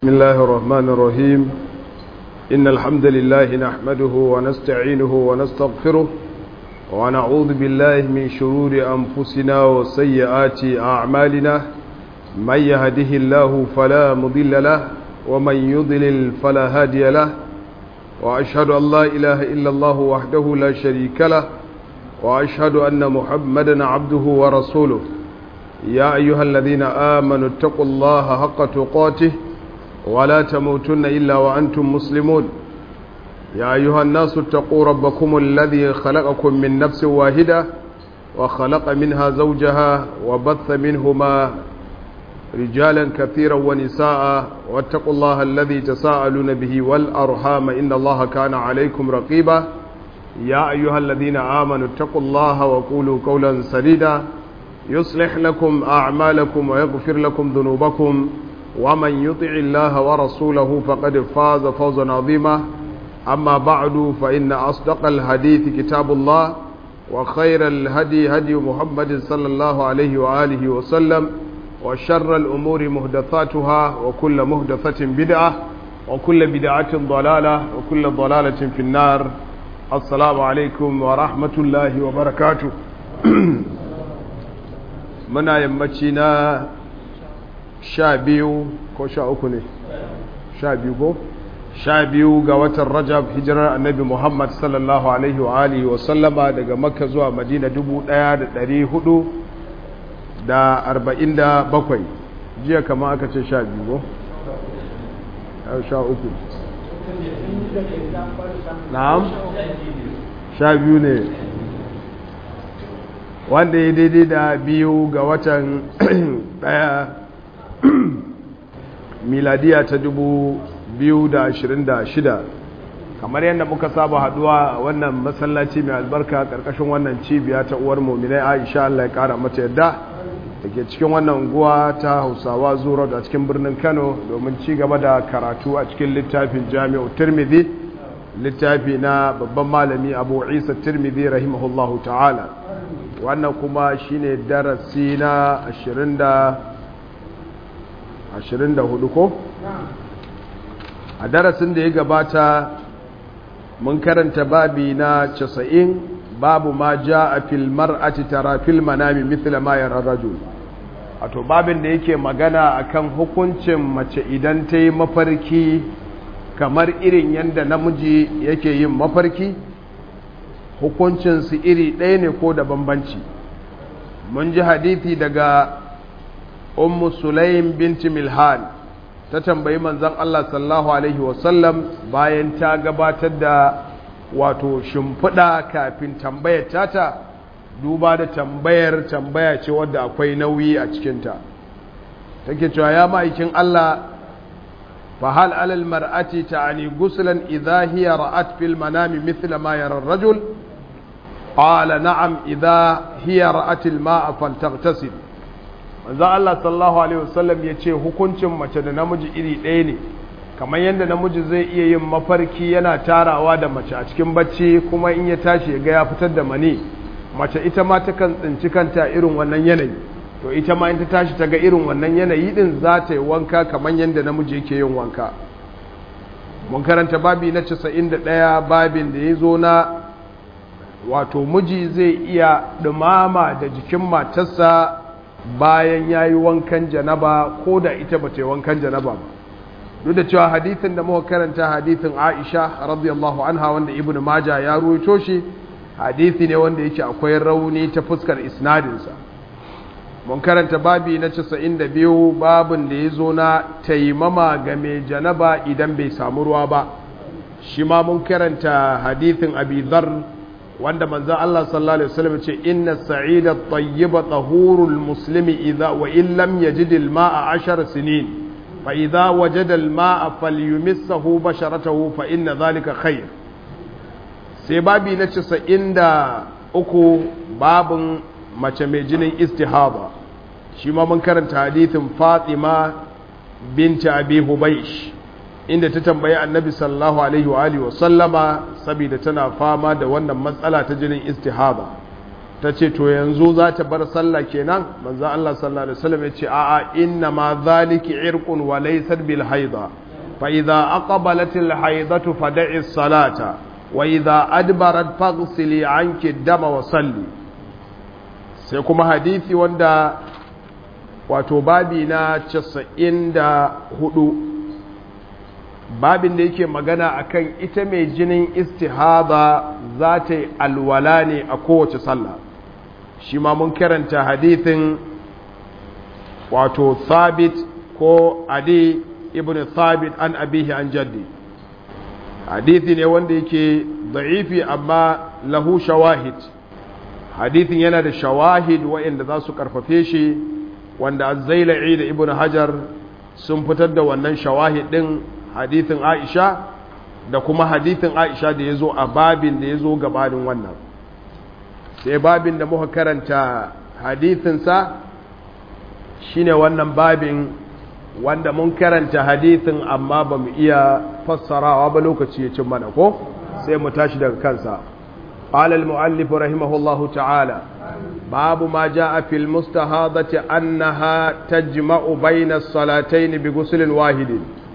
بسم الله الرحمن الرحيم إن الحمد لله نحمده ونستعينه ونستغفره ونعوذ بالله من شرور أنفسنا وسيئات أعمالنا من يهده الله فلا مضل له ومن يضلل فلا هادي له وأشهد أن لا إله إلا الله وحده لا شريك له وأشهد أن محمدا عبده ورسوله يا أيها الذين آمنوا اتقوا الله حق تقاته ولا تموتن إلا وأنتم مسلمون يا أيها الناس اتقوا ربكم الذي خلقكم من نفس واحدة وخلق منها زوجها وبث منهما رجالا كثيرا ونساء واتقوا الله الذي تساءلون به والأرحام إن الله كان عليكم رقيبا يا أيها الذين آمنوا اتقوا الله وقولوا قولا سديدا يصلح لكم أعمالكم ويغفر لكم ذنوبكم ومن يطع الله ورسوله فقد فاز فوزا عظيما أما بعد فإن أصدق الحديث كتاب الله وخير الهدي هدي محمد صلى الله عليه وآله وسلم وشر الأمور مهدثاتها وكل مهدثة بدعة وكل بدعة ضلالة وكل ضلالة في النار السلام عليكم ورحمة الله وبركاته منا يمتنا sha biyu ko sha uku ne sha biyu ko sha biyu ga watan rajab hijirar annabi muhammad sallallahu alaihi wa alihi wa sallama daga makka zuwa madina dubu daya da dari hudu da arba'in da bakwai jiya kama aka ce sha biyu ko sha uku na'am sha biyu ne wanda ya daidai da biyu ga watan daya miladiya ta dubu biyu da ashirin da shida kamar yadda muka saba haduwa wannan masallaci mai albarka karkashin wannan cibiya ta uwar mominai aisha Allah ya kara mata yadda da ke cikin wannan unguwa ta hausawa zuwa a cikin birnin kano domin ci gaba da karatu a cikin littafin jami'u tirmidhi littafi na babban malami abu isa tirmidhi rahimahullahu ta'ala wannan kuma shine darasi na ashirin da ashirin da hudu ko? a darasin da ya gabata mun karanta babi na casa'in babu ma ja a filmar a tara filmanami mithla ma yara rajul wato babin da yake magana akan hukuncin mace idan ta yi mafarki kamar irin yadda namiji yake yin mafarki hukuncinsu iri ɗaya ne ko da bambanci mun ji hadithi daga ummu sulaim binti milhan ta tambayi manzon Allah sallallahu alaihi wasallam bayan ta gabatar da wato shimfiɗa kafin tambayar tata duba da tambayar tambaya ce wadda akwai nauyi a cikinta take cewa ya ma'aikin Allah fa hal alal mar'ati ta'ani guslan idha hiya ra'at fil manami mithla ma yara ar-rajul qala na'am idha hiya ra'at al-ma'a faltaghtasil manzo Allah sallallahu alaihi wasallam ya ce hukuncin mace da namiji iri ɗaya ne kamar yadda namiji zai iya yin mafarki yana tarawa da mace a cikin bacci kuma in ya tashi ga ya fitar da mani mace ita ma ta kan tsinci kanta irin wannan yanayi to ita ma in ta tashi ta ga irin wannan yanayi din za ta yi wanka kamar yadda namiji yake yin wanka mun karanta babi na 91 babin da ya zo na wato miji zai iya dumama da jikin matarsa bayan ya yi wankan janaba ko da ita ba ta yi wankan janaba ba duk da cewa hadithin da muka karanta hadithin aisha radiyallahu anha wanda ibn maja ya ruwaito shi hadithi ne wanda yake akwai rauni ta fuskar isnadinsa mun karanta babi na 92 babin da ya zo na taimama ga mai janaba idan bai samu ruwa ba shi ma mun karanta hadithin abi dhar wanda manzan Allah sallallahu Alaihi wasallam ce inna sa'ida tayyiba tahurul muslimi idha wa in lam yajid al-ma'a ashar sinin fa idha wajada al-ma'a falyumissahu basharatahu fa inna dhalika khair sai babi na 93 babin mace mai jinin istihaba shi ma mun karanta hadithin Fatima binti Abi Hubaysh inda ta tambayi annabi sallallahu alaihi wa alihi wasallama saboda tana fama da wannan matsala ta jinin istihaba ta ce to yanzu za ta bar sallah kenan manzo Allah sallallahu alaihi wasallam ya ce a'a inna ma zaliki irqun wa laysat bil haida fa idza aqbalat al haidatu fad'i as-salata wa idza adbarat faghsili anki ad-dama wa salli sai kuma hadisi wanda wato babi na 94 babin da yake magana akan ita mai jinin istihada za ta yi alwala ne a kowace sallah shi ma mun karanta hadithin wato thabit ko adi ibn thabit an abihi an jaddi hadithi ne wanda yake da'ifi amma lahu shawahid hadithin yana da shawahid waɗanda za su karfafe shi wanda azzaila'i da ibn hajar sun fitar da wannan shawahid din hadithin aisha da kuma hadithin aisha da ya zo a babin da ya zo gabanin wannan sai babin da muka karanta hadithinsa shine wannan babin wanda mun karanta hadithin amma ba mu iya fassarawa ba lokaci ya cin mana ko sai mu tashi daga kansa قال المؤلف رحمه الله تعالى باب ما جاء في المستهاضة أنها تجمع بين الصلاتين بغسل واحد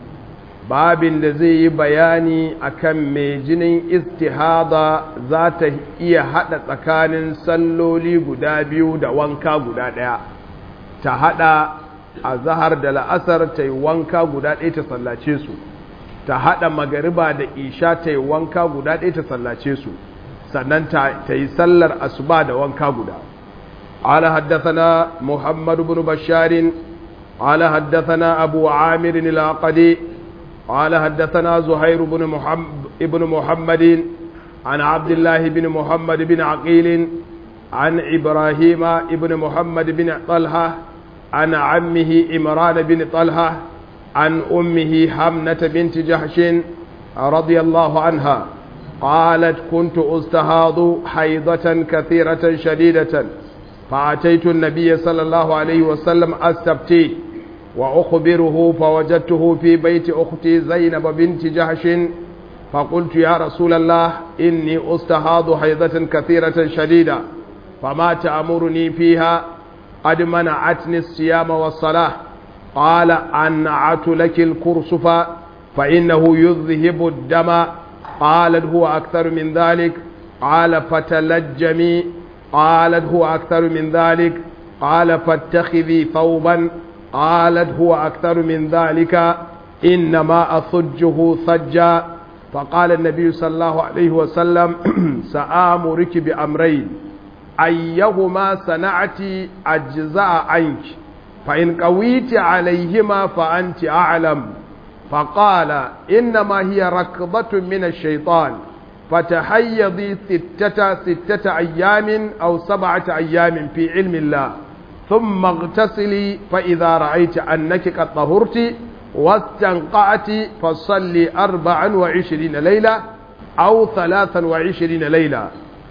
babin da zai yi bayani akan mai jinin istihada za ta iya haɗa tsakanin salloli guda biyu da wanka guda ɗaya ta haɗa a zahar da la'asar ta yi wanka guda ɗaya ta sallace su ta haɗa magariba da isha ta yi wanka guda ɗaya ta sallace su sannan ta yi sallar asuba da wanka guda ala haddathana muhammad ibn basharin ala haddathana abu amir al-aqadi قال حدثنا زهير بن محمد ابن محمد عن عبد الله بن محمد بن عقيل عن إبراهيم ابن محمد بن طلحة عن عمه إمران بن طلحة عن أمه حمنة بنت جحش رضي الله عنها قالت كنت أستهاض حيضة كثيرة شديدة فأتيت النبي صلى الله عليه وسلم أستبتيه وأخبره فوجدته في بيت أختي زينب بنت جحش فقلت يا رسول الله إني أستهاض حيضة كثيرة شديدة فما تأمرني فيها قد منعتني الصيام والصلاة قال أنعت لك الكرسف فإنه يذهب الدم قالت هو أكثر من ذلك قال فتلجمي قالت هو أكثر من ذلك قال فاتخذي ثوبا قالت هو أكثر من ذلك إنما أصجه صجا فقال النبي صلى الله عليه وسلم سآمرك بأمرين أيهما صنعت أجزاء عنك فإن قويت عليهما فأنت أعلم فقال إنما هي ركضة من الشيطان فتحيضي ستة ستة أيام أو سبعة أيام في علم الله ثم اغتسلي فإذا رأيت أنك قد طهرت واستنقعت فصلي أربعا وعشرين ليلة أو ثلاثا وعشرين ليلة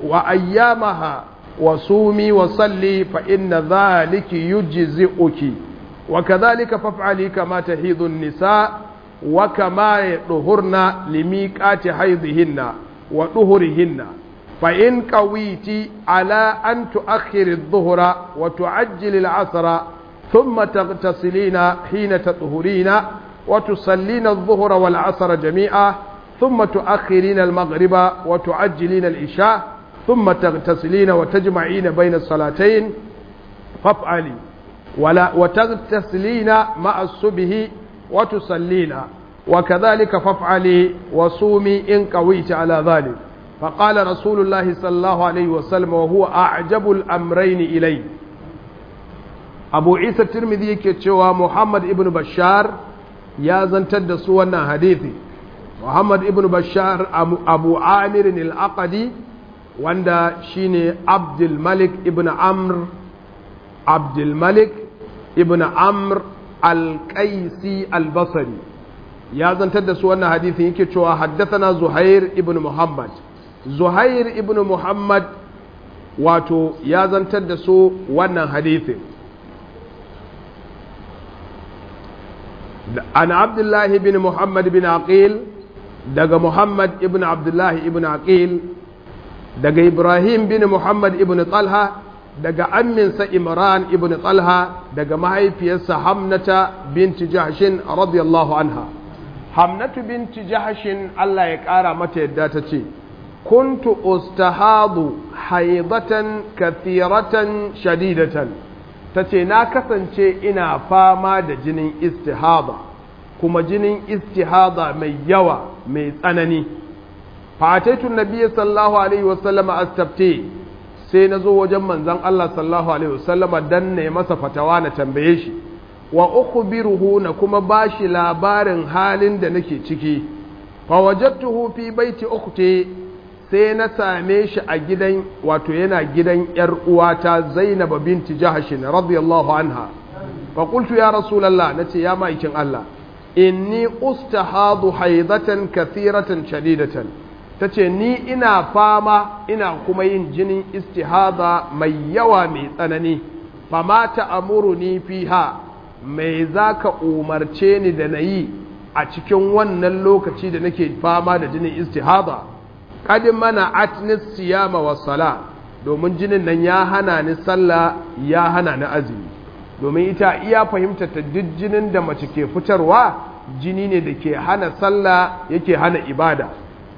وأيامها وصومي وصلي فإن ذلك يجزئك وكذلك فافعلي كما تحيض النساء وكما يطهرن لميقات حيضهن وطهرهن فإن قويت على أن تؤخر الظهر وتعجل العصر ثم تغتسلين حين تطهرين وتصلين الظهر والعصر جميعا ثم تؤخرين المغرب وتعجلين العشاء ثم تغتسلين وتجمعين بين الصلاتين فافعلي ولا وتغتسلين مع الصبح وتصلين وكذلك فافعلي وصومي إن قويت على ذلك فقال رسول الله صلى الله عليه وسلم وهو أعجب الأمرين إلي أبو عيسى الترمذي كتشوى محمد ابن بشار يا زنتد سوانا حديثي محمد ابن بشار أبو عامر الأقدي wanda shine Abdul Malik ibn Amr Abdul Malik ibn Amr al-Qaisi al-Basri ya zantar da su wannan hadisin yake cewa haddathana Zuhair ibn Muhammad Zuhair ibn Muhammad wato ya zantar da su wannan hadisin an Abdullah ibn Muhammad ibn Aqil daga Muhammad ibn Abdullah ibn Aqil daga ibrahim bin muhammad ibn talha daga amminsa imran ibn talha daga mahaifiyarsa hamnata binti jahshin radiyallahu anha hamnatu binti jahshin Allah ya ƙara mata yadda ta ce kuntu ustahadu haidatan kathiratan shadidatan ta ce na kasance ina fama da jinin istihada kuma jinin istihada mai yawa mai tsanani fataitun nabiya sallallahu alaihi wasallama astafte sai na zo wajen manzan Allah sallallahu alaihi wasallama dan ne masa fatawa na tambaye shi wa ukhbiruhu na kuma bashi labarin halin da nake ciki fa wajadtuhu fi baiti ukhti sai na same shi a gidan wato yana gidan yar uwata Zainab binti Jahsh radiyallahu anha fa qultu ya rasulullah nace ya maikin Allah inni ustahadu haidatan kathiratan shadidatan tace ni ina fama ina kuma yin jinin istihada mai yawa mai tsanani fama ta'muruni fiha mai zaka umarce ni da nayi a cikin wannan lokaci da nake fama da jinin istihada qad mana atnis siyama was sala domin jinin nan ya hana ni sallah ya hana ni azumi domin ita iya fahimta ta duk jinin da mace ke fitarwa jini ne da ke hana sallah yake hana ibada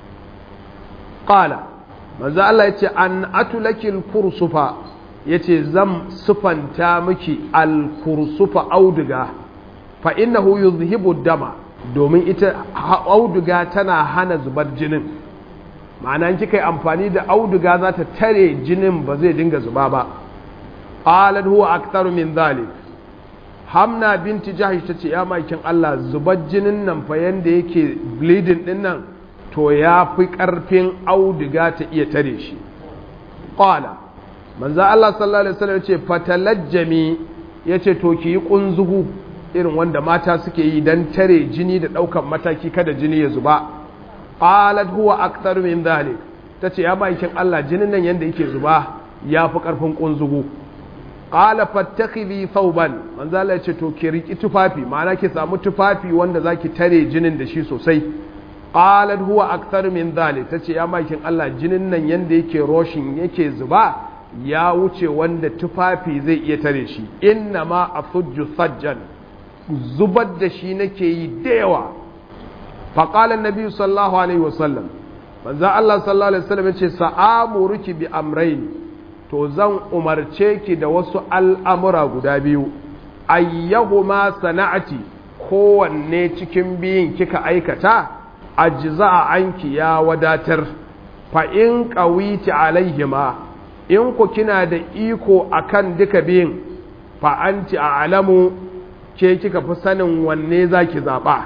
qala manzo Allah yace an atulakil kursufa yace zan sufanta miki al kursufa auduga fa innahu yuzhibu dama domin ita auduga tana hana zubar jinin ma'ana kika yi amfani da auduga za ta tare jinin ba zai dinga zuba ba qalat huwa aktharu min dhalik hamna binti jahish tace ya makin Allah zubar jinin nan fa yanda yake bleeding din nan to ya fi karfin auduga ta iya tare shi qala manzo Allah sallallahu alaihi wasallam yace fatalajjami yace to ki yi kunzugu irin wanda mata suke yi dan tare jini da daukan mataki kada jini ya zuba qalat huwa aktharu min dhalik tace ya makin Allah jinin nan yanda yake zuba ya fi karfin kunzugu qala fattakhidhi thawban manzo Allah yace to ki riki tufafi ma'ana ki samu tufafi wanda zaki tare jinin da shi sosai qalat huwa akthar min dhalik tace ya makin Allah jinin nan yanda yake roshin yake zuba ya wuce wanda tufafi zai iya tare shi inna ma asujju sajjan zubar da shi nake yi da yawa fa qala annabi sallallahu alaihi wasallam manzo Allah sallallahu alaihi wasallam yace sa'amuruki bi amrayn to zan umarce ki da wasu al'amura guda biyu, ayyahuma sana'ati kowanne cikin biyun kika aikata, ajiza a anki ya wadatar, fa'in ƙawiti alaihima, in ku kina da iko akan duka biyun, fa'anci a alamu ke kika fi sanin wanne za ki zaɓa.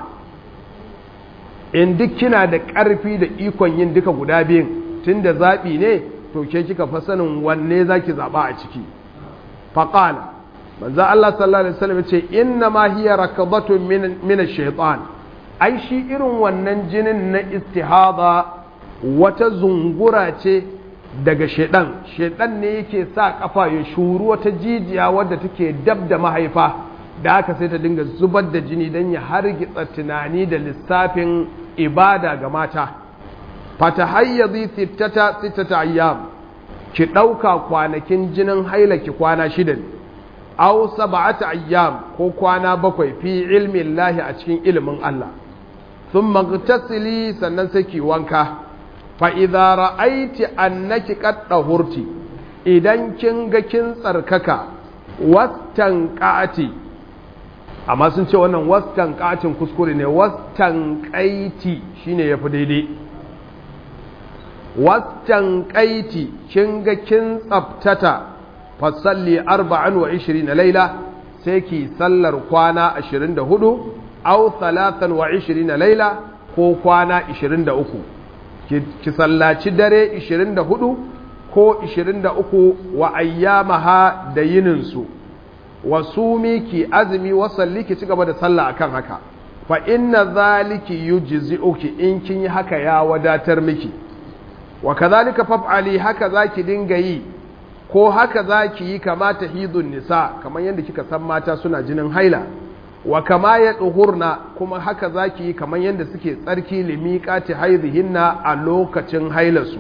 In duk kina da ƙarfi da ikon yin duka guda biyun, tun da zaɓi ne, to ke kika fa sanin wanne zaki zaba a ciki faqala manzo Allah sallallahu alaihi wasallam ce inna ma hiya rakadatu min min ash-shaytan ai shi irin wannan jinin na istihada wata zungura ce daga shedan shedan ne yake sa kafa ya shuru wata jijiya wadda take dab da mahaifa da haka sai ta dinga zubar da jini dan ya hargitsa tunani da lissafin ibada ga mata fatahayyadi sittata sittata ayyam ki dauka kwanakin jinin haila ki kwana shida ne aw sab'ata ayyam ko kwana bakwai fi ilmi Allah a cikin ilimin Allah thumma ghtasili sannan sai ki wanka fa idza ra'aiti annaki qad dahurti idan kin ga kin tsarkaka wastan qati amma sun ce wannan wastan qatin kuskure ne wastan qaiti shine yafi daidai wastan kaiti kin ga kin tsaftata fasalli arba'an wa ishirin na laila sai ki sallar kwana ashirin da hudu au talatan wa ishirin na laila ko kwana ishirin da uku ki sallaci dare ishirin da hudu ko ishirin da uku wa ayyamaha da yininsu wa sumi ki azumi wasalli ki ci gaba da sallah akan haka fa inna zaliki yujzi'uki in kin yi haka ya wadatar miki wa kazalika faf'ali haka zaki dinga yi ko haka zaki yi kama tahidun nisa kamar yadda kika san mata suna jinin haila wa kama ya duhurna kuma haka zaki yi kamar yadda suke tsarki limiqati haizihinna a lokacin hailarsu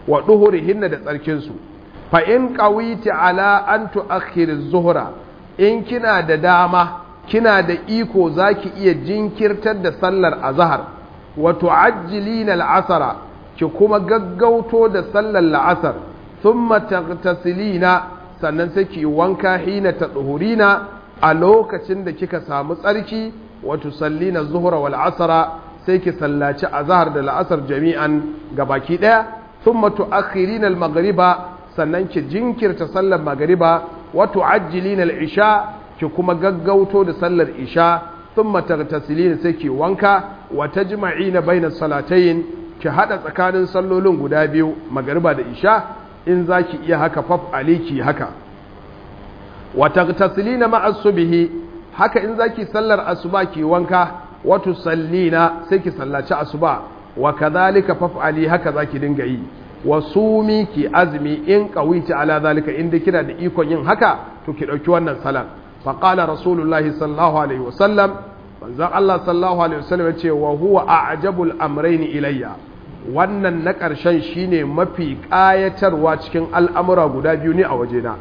wa duhurihinna da tsarkinsu fa in qawiti ala an tu'akhkhir zuhra in kina da dama kina da iko zaki iya jinkirtar da sallar azhar wa tu'ajjilina al'asra ki kuma gaggauto da sallar la'asar thumma taghtasilina sannan sai ki wanka hina tadhurina a lokacin da kika samu tsarki wa tusallina zuhra wal asra sai ki sallaci azhar da la'asar jami'an gabaki daya thumma tu'akhirina al maghriba sannan ki jinkirta sallar magriba wa tu'ajjilina al isha ki kuma gaggauto da sallar isha thumma taghtasilina sai ki wanka wa tajma'ina baina salatayn ki hada tsakanin sallolin guda biyu magriba da isha in zaki iya haka faf aliki haka wa taghtasilina ma'a subhi haka in zaki sallar asuba ki wanka wa tusallina sai ki sallaci asuba wa kadhalika faf'ali haka zaki dinga yi wa sumi ki azmi in qawiti ala zalika inda kina da ikon yin haka to ki dauki wannan salan fa qala rasulullahi sallallahu alaihi wasallam manzon Allah sallallahu alaihi wasallam yace wa huwa a'jabul amrayn ilayya wannan na ƙarshen shine mafi ƙayatarwa cikin al'amura guda biyu ne a wajena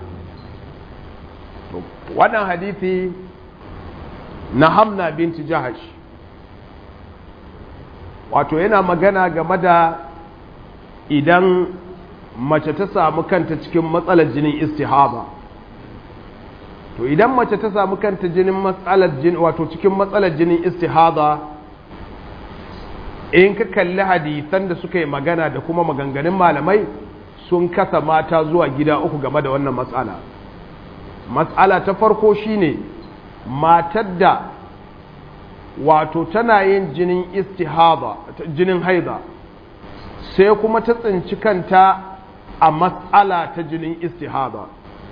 wannan hadithi na hamna binti jahash wato yana magana game da idan mace ta samu kanta cikin matsalar jinin istihaba to idan mace ta samu kanta jinin matsalar jinin wato cikin matsalar jinin istihaba in ka kalli hadisan da suka yi magana da kuma maganganun malamai sun kasa mata zuwa gida uku game da wannan matsala matsala ta farko shine matar da wato tana yin jinin istihaba jinin haida sai kuma ta tsinci kanta a matsala ta jinin istihaba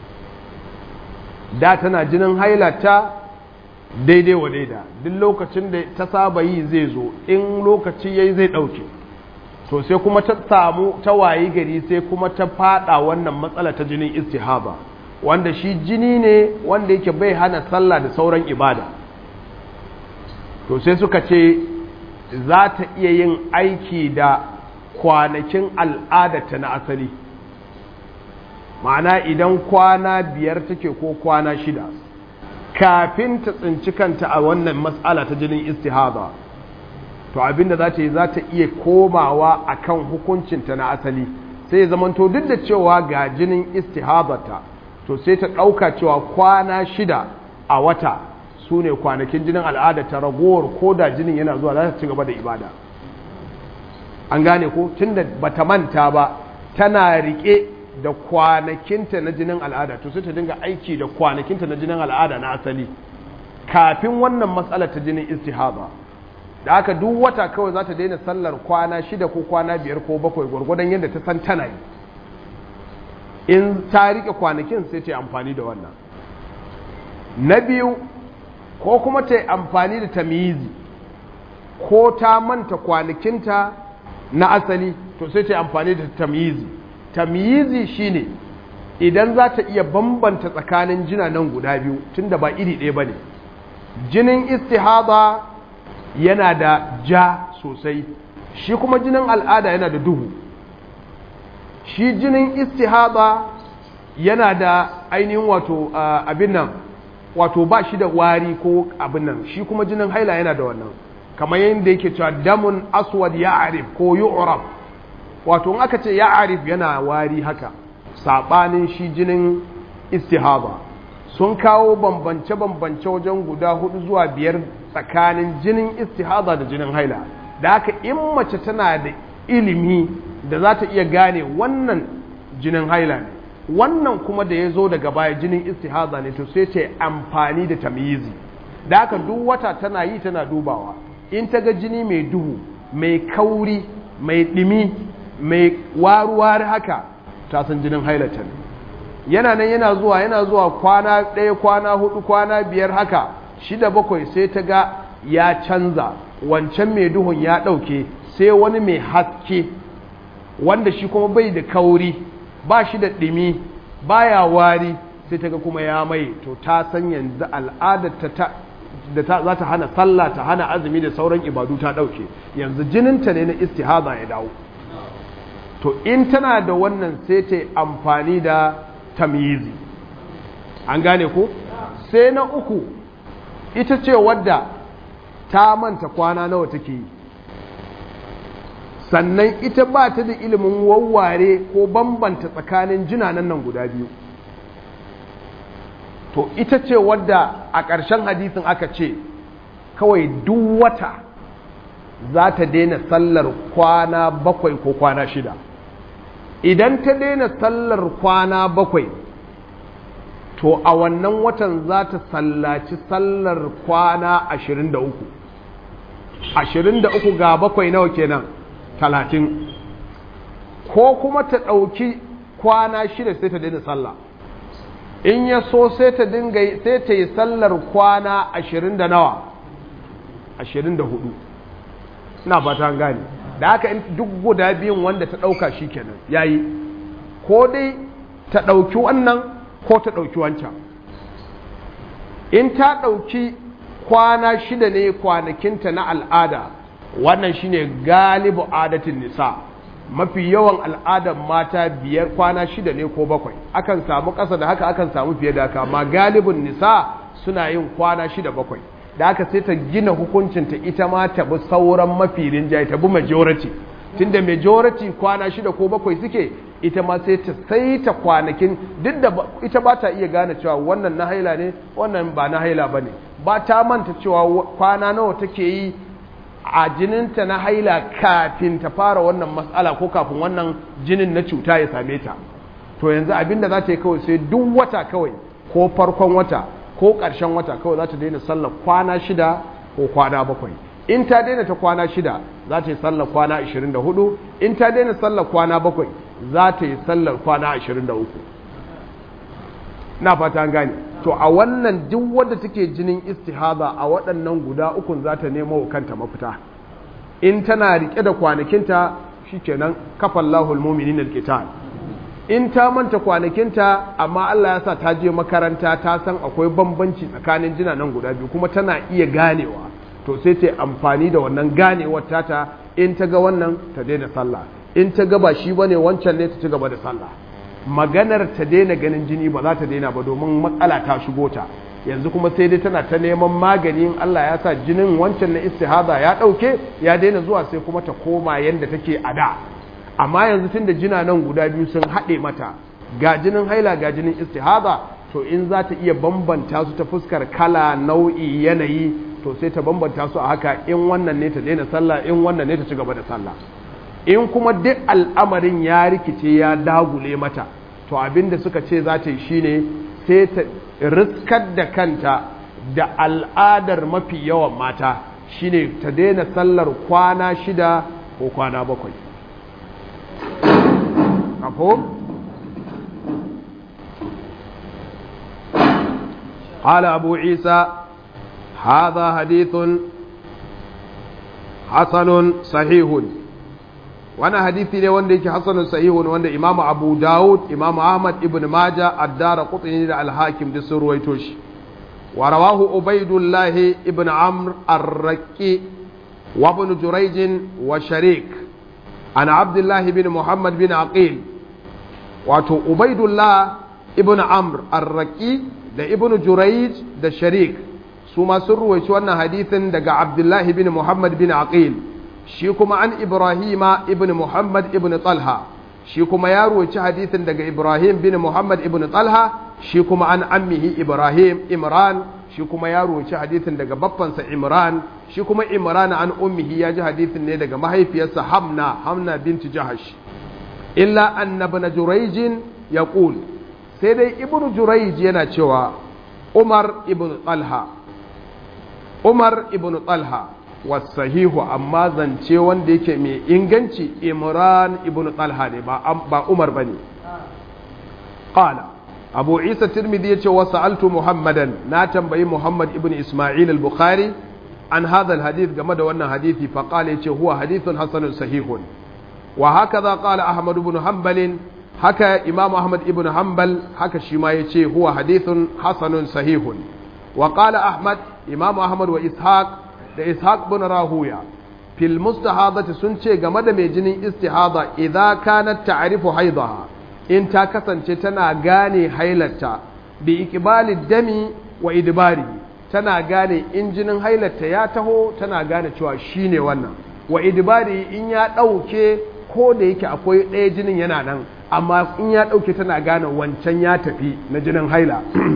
da tana jinin hailata daidai wa daida duk lokacin da ta saba yi zai zo in lokaci yayi zai dauke to sai kuma ta samu ta wayi gari sai kuma ta fada wannan matsala ta jinin istihaba wanda shi jini ne wanda yake bai hana sallah da sauran ibada to sai suka ce za ta iya yin aiki da kwanakin al'adata na asali ma'ana idan kwana biyar take ko kwana shida kafin ta tsinci kanta a wannan matsala ta jinin istihaba to abinda za ta yi za ta iya komawa akan hukuncinta na asali sai ya zamanto duk da cewa ga jinin istihabata to sai ta ɗauka cewa kwana shida a wata su ne kwanakin jinin al'ada ta ragowar ko da jinin yana zuwa za ta ci gaba da ibada an gane ko tunda bata manta ba tana riƙe da kwanakinta na jinin al'ada to sai ta dinga aiki da kwanakinta na jinin al'ada na asali kafin wannan matsalar ta jinin istihaba da aka duk wata kawai za ta daina sallar kwana shida ko kwana biyar ko bakwai gwargwadon yadda ta san tana yi in ta rike kwanakin sai ta yi amfani da wannan na biyu ko kuma ta yi amfani da tamizi ko ta manta kwanakinta na asali to sai ta yi amfani da tamizi tamizi shine idan za ta iya bambanta tsakanin jina nan guda biyu tunda ba iri ɗaya ba ne jinin istihada yana da ja sosai shi kuma jinin al'ada yana da duhu shi jinin istihada yana da ainihin wato abin nan wato ba shi da wari ko abin nan shi kuma jinin haila yana da wannan kamar yadda yake cewa damun aswad ya arif ko yu'raf wato in aka ce ya arif yana wari haka saɓanin shi jinin istihaba sun kawo bambance-bambance wajen guda hudu zuwa biyar tsakanin jinin istihaba da jinin haila da haka in mace tana da ilimi da za ta iya gane wannan jinin haila ne wannan kuma da ya zo daga baya jinin istihaba ne to sai ta amfani da tamyizi da haka duk wata tana yi tana dubawa in ta ga jini mai duhu mai kauri mai ɗimi mai waruwar haka ta san jinin hailata ne yana nan yana zuwa yana zuwa kwana ɗaya kwana hudu kwana biyar haka shida bakwai sai ta ga ya canza wancan mai duhun ya ɗauke sai wani mai haske wanda shi kuma bai da kauri ba shi da ɗimi baya wari sai ta ga kuma ya mai to ta san yanzu al'adar ta da ta za ta hana sallah ta hana azumi da sauran ibadu ta ɗauke yanzu jininta ne na istihaza ya dawo to in tana da wannan sai ta amfani da tamyizi an gane ko sai na uku ita ce wadda ta manta kwana nawa take yi sannan ita ba ta da ilimin wawware ko bambanta tsakanin jinanan nan guda biyu to ita ce wadda a ƙarshen hadisin aka ce kawai duk wata za ta daina sallar kwana bakwai ko kwana shida idan ta daina sallar kwana bakwai to a wannan watan za ta sallaci sallar kwana ashirin da uku ashirin da uku ga bakwai nawa kenan talatin ko kuma ta ɗauki kwana shida sai ta daina sallah in ya so sai ta dinga sai ta yi sallar kwana ashirin da nawa ashirin da hudu na fata gane da haka duk guda biyun wanda ta ɗauka shi kenan ya yi ko dai ta ɗauki wannan ko ta ɗauki wancan in ta ɗauki kwana shida ne kwanakinta na al'ada wannan shine galibu adatin nisa mafi yawan al'adar mata biyar kwana shida ne ko bakwai akan samu ƙasa da haka akan samu fiye da haka amma galibin nisa suna yin kwana shida bakwai da haka sai ta gina hukuncinta ita ma ta bi sauran mafi rinjaye ta bi majority tunda majority kwana shida ko bakwai suke ita ma sai ta saita kwanakin duk da ita ba ta iya gane cewa wannan na haila ne wannan ba na haila ba ne ba ta manta cewa kwana nawa take yi a jininta na haila kafin ta fara wannan matsala ko kafin wannan jinin na cuta ya same ta to yanzu abinda za ta yi kawai sai duk wata kawai ko farkon wata ko ƙarshen wata kawai za ta daina sallar kwana shida ko kwana bakwai in ta daina ta kwana shida za ta yi sallar kwana 24 in ta daina sallar kwana bakwai za ta yi sallar kwana 23 na fata gane to a wannan duk wadda take jinin istihaza a waɗannan guda ukun za ta nemo wa kanta mafita in tana rike da kwanakinta shikenan kafan lahul muminin alqital in ta manta kwanakinta amma Allah ya sa ta je makaranta ta san akwai bambanci tsakanin jina nan guda biyu kuma tana iya ganewa to sai ta amfani da wannan ganewar tata in ta ga wannan ta daina sallah in ta ga ba shi bane wancan ne ta ci gaba da sallah maganar ta daina ganin jini ba za ta daina ba domin matsala ta shigo ta yanzu kuma sai dai tana ta neman magani in Allah ya sa jinin wancan na istihaza ya dauke ya daina zuwa sai kuma ta koma yanda take a da amma yanzu tun da jina nan guda biyu sun haɗe mata ga jinin haila ga jinin istihaza to in za ta iya bambanta su ta fuskar kala nau'i yanayi to sai ta bambanta su a haka in wannan ne ta daina sallah in wannan ne ta ci gaba da sallah in kuma duk al'amarin ya rikice ya dagule mata to abinda suka ce za ta yi shine sai ta riskar da kanta da al'adar mafi yawan mata shine ta daina sallar kwana shida ko kwana bakwai مفهوم قال أبو عيسى هذا حديث حسن صحيح وانا حديثي ne wanda yake hasanun sahihun wanda Imam Abu Dawud Imam Ahmad ibn Majah Ad-Darqutni da Al-Hakim da sun ruwaito shi wa rawahu Ubaydullah ibn Amr Ar-Raqi wa ibn Jurayj wa Sharik an Abdullah ibn Muhammad bin Aqil wato Ubaydullah ibn Amr Ar-Raqi da ibn Jurayj da Sharik su ma sun ruwaici wannan hadisin daga Abdullah ibn Muhammad bin Aqil shi kuma an Ibrahima ibn Muhammad ibn Talha shi kuma ya ruwaici hadisin daga Ibrahim bin Muhammad ibn Talha shi kuma an ammihi Ibrahim Imran shi kuma ya ruwaici hadisin daga baffansa Imran shi kuma Imran an ummihi ya ji hadisin ne daga mahaifiyarsa Hamna Hamna binti Jahash illa annabna Jurayj yaqul sai dai ibnu Jurayj yana cewa Umar ibn Talha Umar ibn Talha wasahihu amma zance wanda yake mai inganci Imran ibn Talha ne ba ba Umar bane qala Abu Isa Tirmidhi yace wa sa'altu Muhammadan na tambayi Muhammad ibn Isma'il al-Bukhari an hadha al-hadith game da wannan hadisi fa qala yace huwa hadithun hasanun sahihun wa hakaza qala Ahmad ibn Hanbal haka Imam Ahmad ibn Hanbal haka shi ma yace huwa hadithun hasanun sahihun wa qala Ahmad Imam Ahmad wa Ishaq da Ishaq bin Rahuya fil mustahadati sun ce game da mai jinin istihada idza kanat ta'rifu haidaha in ta kasance tana gane hailarta bi iqbali dami wa idbari tana gane in jinin hailarta ya taho tana gane cewa shine wannan wa idbari in ya dauke ko da yake akwai ɗaya jinin yana nan amma in ya dauke tana gane wancan ya tafi na jinin haila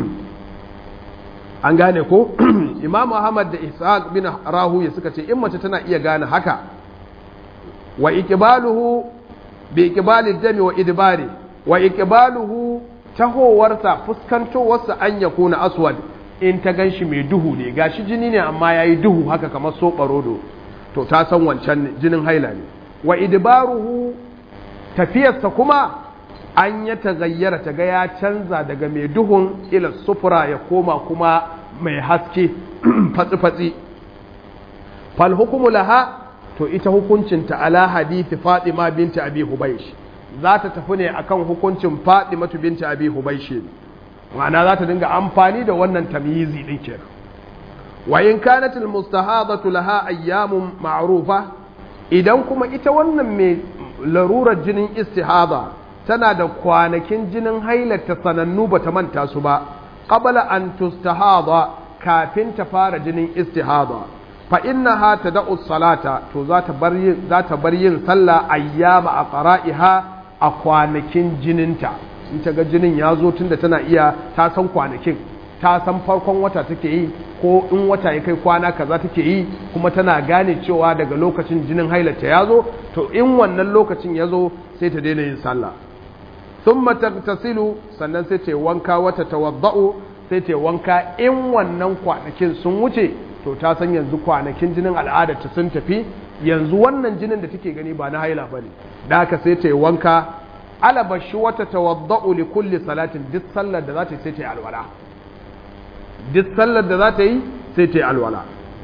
an gane ko imam ahmad da ishaq bin rahuya suka ce in mace tana iya gane haka wa iqbaluhu bi iqbali dami wa idbari wa iqbaluhu tahowarsa fuskantowarsa an yakuna aswad in ta ganshi mai duhu ne gashi jini ne amma yayi duhu haka kamar soɓarodo to ta san wancan jinin haila ne wa idbaruhu tafiyarsa kuma an ya tagayyara ta ga ya canza daga mai duhun ila sufura ya koma kuma mai haske fatsi-fatsi fal hukumu laha to ita hukuncinta ala hadithi fatima binti abi hubaish za ta tafi ne akan hukuncin fatima binti abi hubaish ma'ana za ta dinga amfani da wannan tamyizi din kenan wa in kanat al mustahadatu laha ayyamun ma'rufa idan kuma ita wannan mai larurar jinin istihada tana da kwanakin jinin hailata sanannu ba ta manta su ba qabla an tustahada kafin ta fara jinin istihada fa innaha tad'u salata to za ta bar yin za ta bar yin sallah ayyama aqra'iha a kwanakin jininta in ta ga jinin ya zo tunda tana iya ta san kwanakin ta san farkon wata take yi ko in wata ya kai kwana kaza take yi kuma tana gane cewa daga lokacin jinin hailata ya zo to in wannan lokacin ya zo sai ta daina yin sallah thumma tagtasilu sannan sai ta wanka wata tawadda'u sai ta wanka in wannan kwanakin sun wuce to ta san yanzu kwanakin jinin al'adar ta sun tafi yanzu wannan jinin da take gani ba na haila bane da haka sai ta wanka alabashi wata tawadda'u li kulli salatin duk sallar da za ta yi sai ta yi alwala duk sallar da za ta yi sai ta yi alwala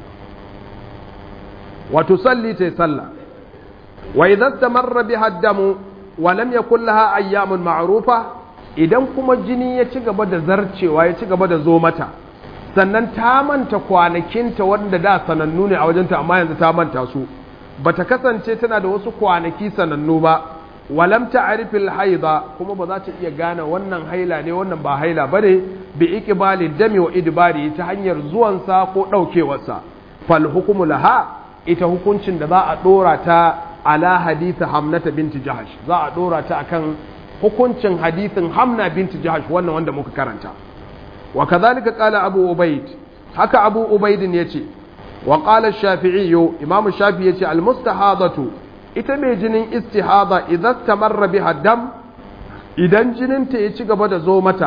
wato salli ta yi sallah wa idan tamarra biha damu wa lam yakul laha ayyamun ma'rufa idan kuma jini ya ci gaba da zarcewa ya ci gaba da zo mata sannan ta manta kwanakinta wanda da sanannu ne a wajenta amma yanzu ta manta su bata kasance tana da wasu kwanaki sanannu ba walam ta'rifil haida kuma ba za ta iya gane wannan haila ne wannan ba haila bane bi iqbali dami wa idbari ta hanyar zuwansa ko daukewarsa fal hukmu laha ita hukuncin da za a dora ta ala hadith hamnata binti jahash za a dora ta akan hukuncin hadithin hamna binti jahash wannan wanda muka karanta wa kadhalika qala abu ubaid haka abu ubaid yace wa qala ash-shafi'i imam shafi'i yace al-mustahadatu ita mai jinin istihada idan tamarra biha dam idan jininta ya ci gaba da zo mata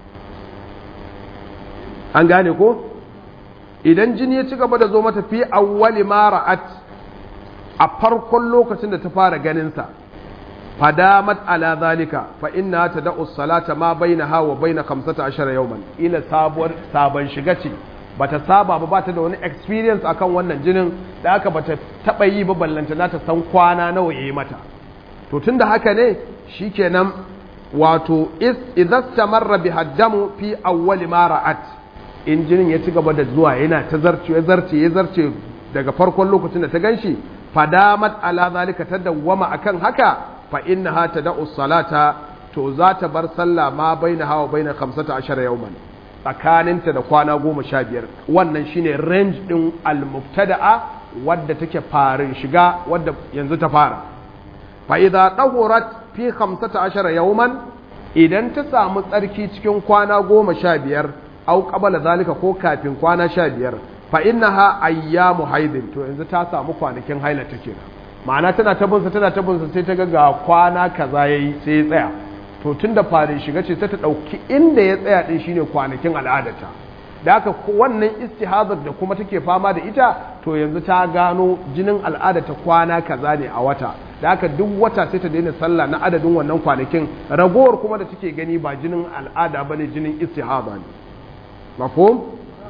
an gane ko idan jini ya ci gaba da zo mata fi awwali ma ra'at a farkon lokacin da ta fara ganinsa fadamat ala zalika fa inna tad'u salata ma bainaha wa baina 15 yawman ila sabuwar sabon shiga ce bata saba ba bata da wani experience akan wannan jinin da aka bata taba yi ba ballanta na ta san kwana nawa yayi mata to tunda haka ne shikenan wato is idza tamarra bi haddamu fi awwali ma ra'at in jinin ya ci gaba da zuwa yana ta zarce ya zarce ya zarce daga farkon lokacin da ta ganshi fadamat ala zalika tadawwama akan haka fa innaha tad'u salata to za ta bar sallah ma bainaha wa baina 15 yawman tsakaninta da kwana goma sha biyar wannan shine range ɗin al-mubtada'a wadda take farin shiga wadda yanzu ta fara fa idza tahurat fi 15 yawman idan ta samu tsarki cikin kwana goma sha biyar au qabala zalika ko kafin kwana sha biyar fa innaha ayyamu haidin to yanzu ta samu kwanakin haila take ma'ana tana tabinsa tana tabinsa sai ta ga ga kwana kaza yayi sai ya tsaya to tun da farin shiga ce sai ta ɗauki inda ya tsaya ɗin shine kwanakin al'adarta da haka wannan istihazar da kuma take fama da ita to yanzu ta gano jinin al'adarta kwana kaza ne a wata da haka duk wata sai ta daina sallah na adadin wannan kwanakin ragowar kuma da take gani ba jinin al'ada bane jinin istihaza ne mafhum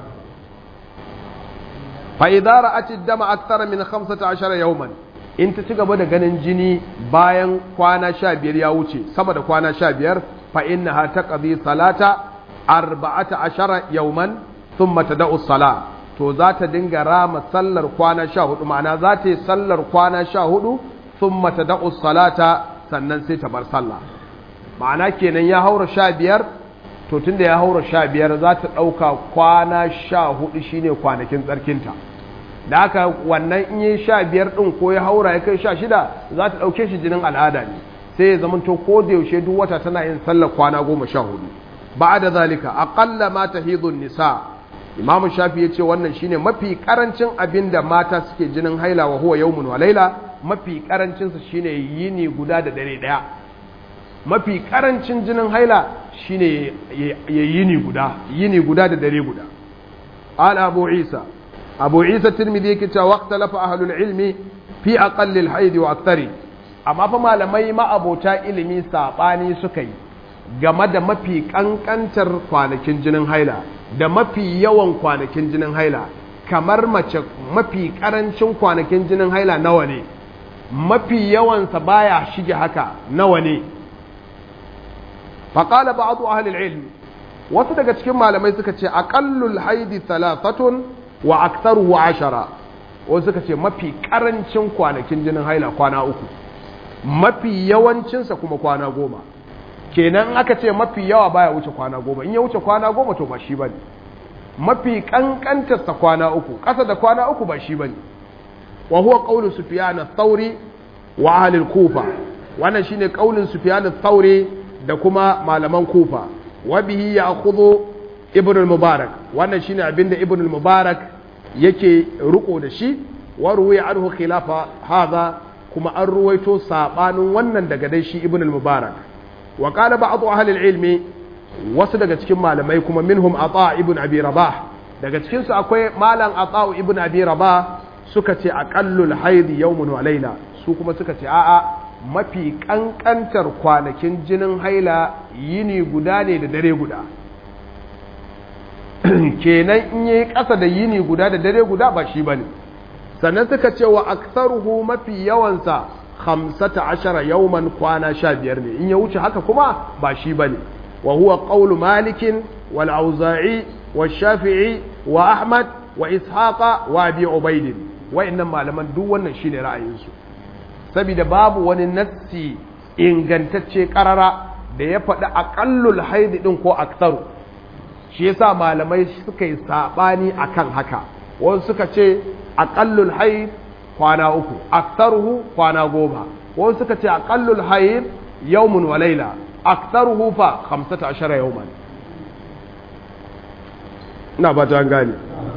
fa idza ra'at ad-dama akthara min 15 yawman in ta ci gaba da ganin jini bayan kwana sha biyar ya wuce sama da kwana sha biyar fa inna ha ta ƙazi salata arba'ata ashara yauman sun mata da'u sala to za ta dinga rama sallar kwana sha hudu ma'ana za ta yi sallar kwana sha hudu sun mata da'us salata sannan sai ta bar sallah ma'ana kenan ya haura sha biyar to tunda ya haura sha biyar za ta ɗauka kwana sha hudu shine kwanakin tsarkinta da haka wannan in yi sha biyar ɗin ko ya haura ya kai sha shida za ta ɗauke shi jinin al'ada ne sai ya zamanto ko da yaushe duk wata tana yin sallar kwana goma sha hudu ba da zalika aƙalla ma ta nisa imamu shafi ya ce wannan shine mafi karancin abin da mata suke jinin haila wa huwa yawmun wa laila mafi karancinsa shine yini guda da dare daya mafi karancin jinin haila shine ya yini guda yini guda da dare guda ala abu isa abu isa tirmidhi yake cewa waqtalafa ahlul ilmi fi aqalli al-haid wa akthari amma fa malamai ma abota ilimi sabani suka yi game da mafi kankantar kwanakin jinin haila da mafi yawan kwanakin jinin haila kamar mace mafi karancin kwanakin jinin haila nawa ne mafi yawansa baya shige haka nawa ne faƙala ba azu ahalil ilmi wasu daga cikin malamai suka ce aƙallul haidi talatatun wa aktaruhu ashara wasu suka ce mafi karancin kwanakin jinin haila kwana uku mafi yawancinsa kuma kwana goma kenan aka ce mafi yawa baya wuce kwana goma in ya wuce kwana goma to ba shi ba ne mafi kankantarsa kwana uku ƙasa da kwana uku ba shi ba ne wa huwa ƙaunin sufiyana tsauri wa ahalin kufa wannan shine ƙaunin sufiyana tsauri da kuma malaman kufa wa bihi ya kuzo ibn mubarak wannan shine abinda ibn mubarak yake riko da shi wa ruwaya anhu khilafa hadha kuma an ruwaito sabanin wannan daga dai shi ibn mubarak wa qala ba'd ahli al-ilmi wasu daga cikin malamai kuma minhum ata ibn abi rabah daga cikin su akwai malam ata ibn abi rabah suka ce aqallul haid yawmun wa layla su kuma suka ce a'a mafi kankantar kwanakin jinin haila yini guda ne da dare guda kenan in yi ƙasa da yini guda da dare guda ba shi bane sannan suka ce wa aktsaruhu mafi yawansa khamsata ashara yawman kwana sha biyar ne in ya wuce haka kuma ba shi bane wa huwa qawlu malikin wal auza'i wa shafi'i wa ahmad wa ishaqa wa abi ubaid wa'annan malaman duk wannan shine ra'ayinsu saboda babu wani nassi ingantacce karara da ya faɗi aqallul haid din ko aktsaru shi yasa malamai suka yi sabani akan haka wasu suka ce aqallul haid kwana uku aktsaruhu kwana goma wasu suka ce aqallul haid yawmun wa layla aktsaruhu fa 15 yawman ina ba ta gane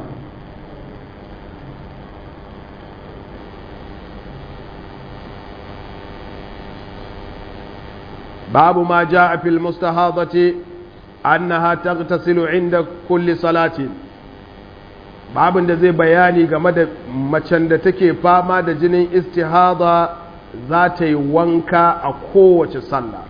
باب ما جاء في المستحاضة أنها تغتسل عند كل صلاة babin da zai bayani game da macen da take fama da jinin istihada za ta yi wanka a kowace sallah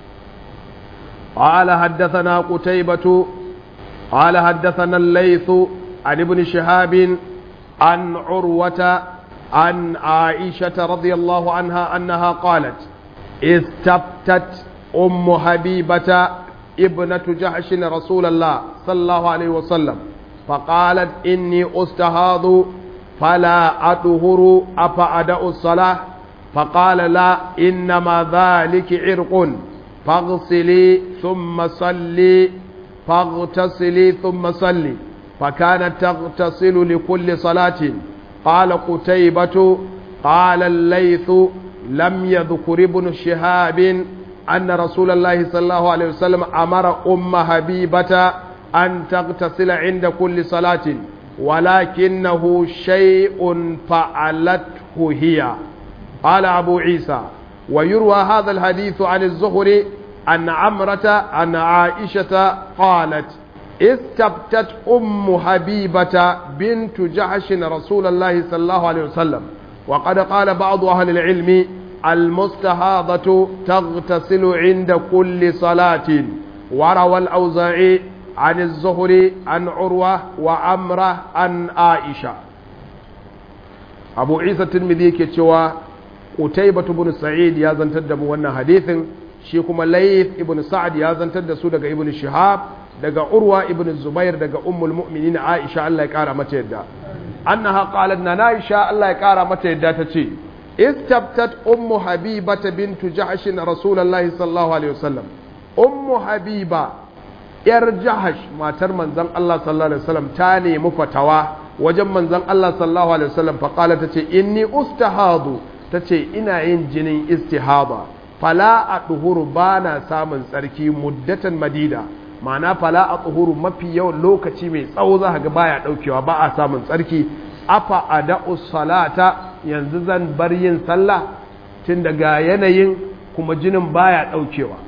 قال حدثنا قتيبة قال حدثنا الليث عن ابن شهاب عن عروة عن عائشة رضي الله عنها أنها قالت استفتت أم حبيبة ابنة جحش رسول الله صلى الله عليه وسلم فقالت إني أستهاض فلا أطهر أفأدأ الصلاة فقال لا إنما ذلك عرق فاغسلي ثم صلي فاغتسلي ثم صلي فكانت تغتسل لكل صلاة قال قتيبة قال الليث لم يذكر ابن شهاب أن رسول الله صلى الله عليه وسلم أمر أم حبيبة أن تغتسل عند كل صلاة ولكنه شيء فعلته هي قال أبو عيسى ويروى هذا الحديث عن الزهري أن عمرة أن عائشة قالت استبتت أم حبيبة بنت جحش رسول الله صلى الله عليه وسلم وقد قال بعض أهل العلم المستهاضة تغتسل عند كل صلاة وروى الأوزاعي عن الزهري عن عروة وعمرة عن عائشة أبو عيسى الترمذي كتشوى قتيبة بن سعيد يا زنتد وانا حديث شيكما ليث ابن سعد يا زنتد سودك ابن شهاب daga urwa ibn zubair daga ummul mu'minin aisha Allah ya kara mata yadda annaha qalat na aisha Allah ya kara mata yadda tace istabtat ummu habibata bintu jahsh rasulullahi sallallahu alaihi wasallam ummu habiba yar jahash matar manzon Allah sallallahu alaihi wasallam ta nemi fatawa wajen manzon Allah sallallahu alaihi wasallam fa qala tace inni ustahadu tace ina yin jinin istihada fala adhuru bana samun tsarki muddatan madida ma'ana fala adhuru mafi yawan lokaci mai tsawo za ga baya daukewa ba a samun tsarki afa ada'u salata yanzu zan bar yin sallah tun daga yanayin kuma jinin baya daukewa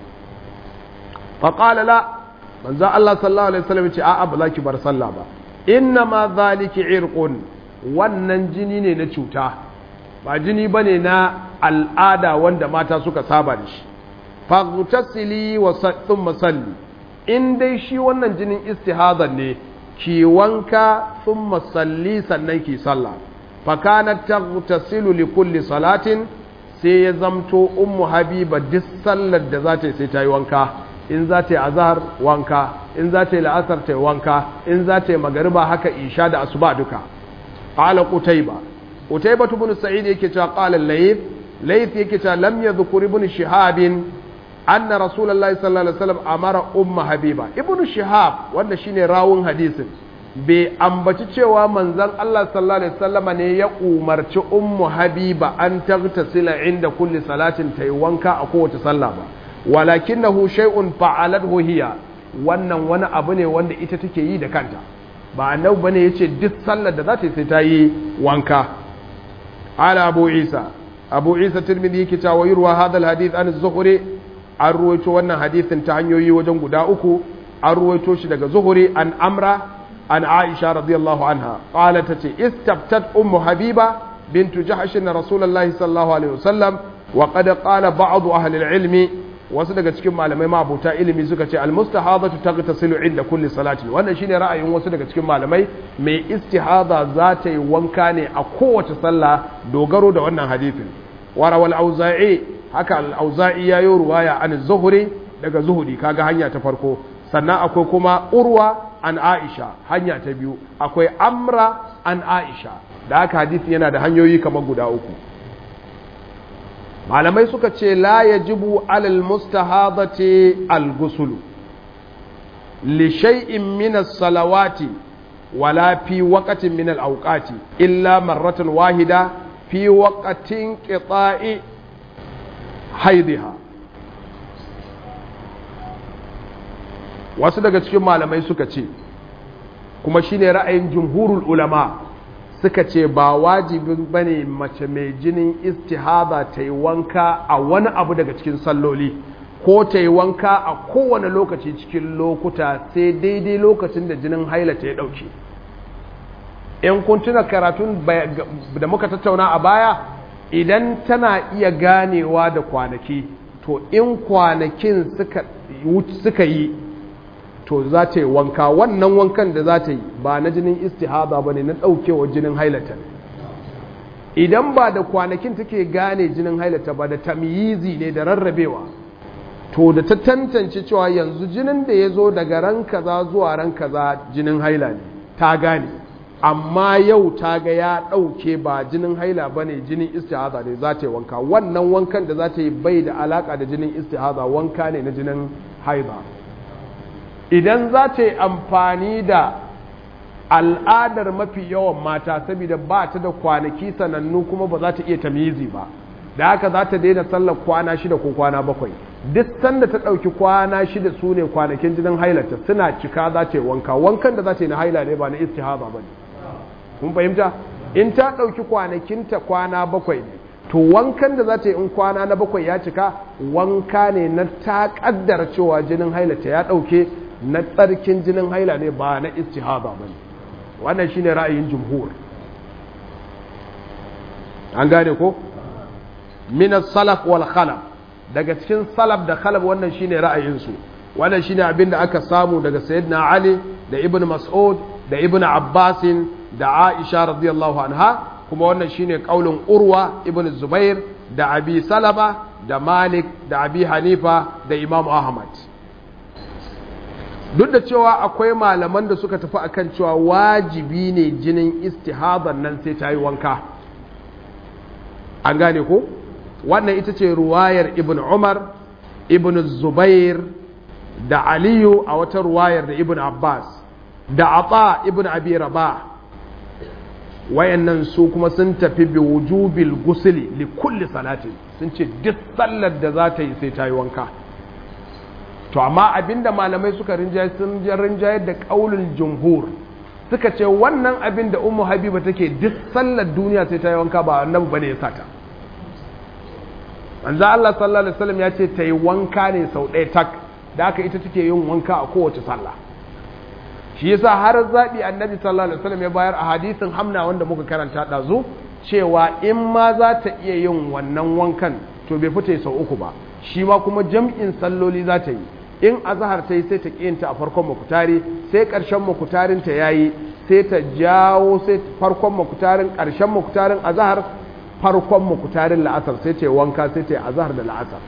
fa qala la manzo Allah sallallahu alaihi wasallam ce a'a ba za ki bar sallah ba inna ma zaliki irqun wannan jini ne na cuta ba jini bane na al'ada wanda mata suka saba da shi faghtasili wa thumma salli in dai shi wannan jinin istihadar ne ki wanka thumma salli sannan ki sallah fa kanat taghtasilu li kulli salatin sai ya zamto ummu habiba duk sallar da za ta yi sai ta yi wanka in za ta yi azhar wanka in za ta yi la'asar ta yi wanka in za ta yi magariba haka isha da asuba duka qala qutayba qutayba ibn sa'id yake cewa qala layth layth yake cewa lam yadhkur ibn shihab anna rasulullahi sallallahu alaihi wasallam amara umma habiba ibn shihab wanda shine rawun hadisin bai ambaci cewa manzon Allah sallallahu alaihi wasallam ne ya umarci ummu habiba an taghtasila inda kulli salatin tayi wanka a kowace sallah ba walakinahu shay'un fa'alathu hiya wannan wani abu ne wanda ita take yi da kanta ba annabi bane yace duk sallar da za ta yi sai ta yi wanka ala abu isa abu isa tirmidhi yake cewa yurwa hadal hadith an zuhri an ruwaito wannan hadithin ta hanyoyi wajen guda uku an ruwaito shi daga zuhri an amra an aisha radiyallahu anha qalat tace istaftat ummu habiba bintu jahsh rasulullahi sallallahu alaihi wasallam wa qad qala ba'd ahli al-ilmi wasu daga cikin malamai mabuta ilimi suka ce almustahadatu taghtasilu inda kulli salati wannan shine ra'ayin wasu daga cikin malamai mai istihada za ta yi wanka ne a kowace sallah dogaro da wannan hadisin warawal auza'i haka al-auza'i yayo ruwaya an zuhri daga zuhuri kaga hanya ta farko sannan akwai kuma urwa an aisha hanya ta biyu akwai amra an aisha da haka hadisi yana da hanyoyi kamar guda uku malamai suka ce la ya jibu alal mustahadati al-gusulu li shay'in min as-salawati wala fi waqtin min al-awqati illa marratan wahida fi waqtin qita'i haidha wasu daga cikin malamai suka ce kuma shine ra'ayin jumhurul ulama suka ce ba wajibin bane mace mai jinin istihada ta yi wanka a wani abu daga cikin salloli ko ta yi wanka a kowane lokaci cikin lokuta sai daidai lokacin da jinin haila ta ya ɗauke in kun tuna karatun da muka tattauna a baya idan tana iya ganewa da kwanaki to in kwanakin suka yi to za ta yi wanka wannan wankan da za ta yi ba na jinin istihada ba ne na ɗaukewa jinin hailata idan ba da kwanakin take gane jinin hailata ba da tamyizi ne da rarrabewa to da ta tantance cewa yanzu jinin da ya zo daga ran kaza zuwa ran kaza jinin haila ne ta gane amma yau ta ga ya ɗauke ba jinin haila ba ne jinin istihada ne za ta yi wanka wannan wankan da za ta yi bai da alaka da jinin istihada wanka ne na jinin haila idan za ta yi amfani da al'adar mafi yawan mata saboda ba ta da kwanaki sanannu kuma ba za ta iya tamizi ba da haka za ta daina sallar kwana shida ko kwana bakwai duk sanda ta ɗauki kwana shida su ne kwanakin jinin hailata suna cika za ta yi wanka wankan da za ta yi na haila ne ba na istihaba ba ne kun fahimta in ta ɗauki kwanakinta kwana bakwai ne to wankan da za ta yi in kwana na bakwai ya cika wanka ne na ta ƙaddara cewa jinin hailata ya ɗauke na tsarkin jinin haila ne ba na istihaba ba ne wannan shi ne ra'ayin jumhur an gane ko minas salaf wal khalaf daga cikin salaf da khalaf wannan shine ra'ayinsu wannan shine abin da aka samu daga sayyidina ali da ibn mas'ud da ibn abbasin da aisha radiyallahu anha kuma wannan shine kaulin urwa ibn zubair da abi salama da malik da abi hanifa da imam ahmad duk da cewa akwai malaman da suka tafi akan cewa wajibi ne jinin istihadan nan sai ta yi wanka an gane ko wannan ita ce ruwayar ibn umar ibn zubair da aliyu a wata ruwayar da ibn abbas da ata ibn abi rabah wayannan su kuma sun tafi bi wujubil gusli li kulli salatin sun ce duk sallar da za ta yi sai ta yi wanka to amma abinda malamai suka rinjaye sun rinjaye da kaulin jumhur suka ce wannan abin da ummu habiba take duk sallar duniya sai ta yi wanka ba annabi bane ya sata manzo Allah sallallahu alaihi wasallam ya ce ta yi wanka ne sau ɗaya tak da aka ita take yin wanka a kowace sallah shi yasa har zaɓi annabi sallallahu alaihi wasallam ya bayar a hadisin hamna wanda muka karanta ɗazu cewa in ma za ta iya yin wannan wankan to bai fita sau uku ba shi ma kuma jam'in salloli za ta yi in azahar ta yi sai ta ƙiyinta a farkon makutari sai ƙarshen makutarin ta yayi sai ta jawo sai farkon makutarin ƙarshen makutarin azahar farkon makutarin la'asar sai ta yi wanka sai ta yi azahar da la'asar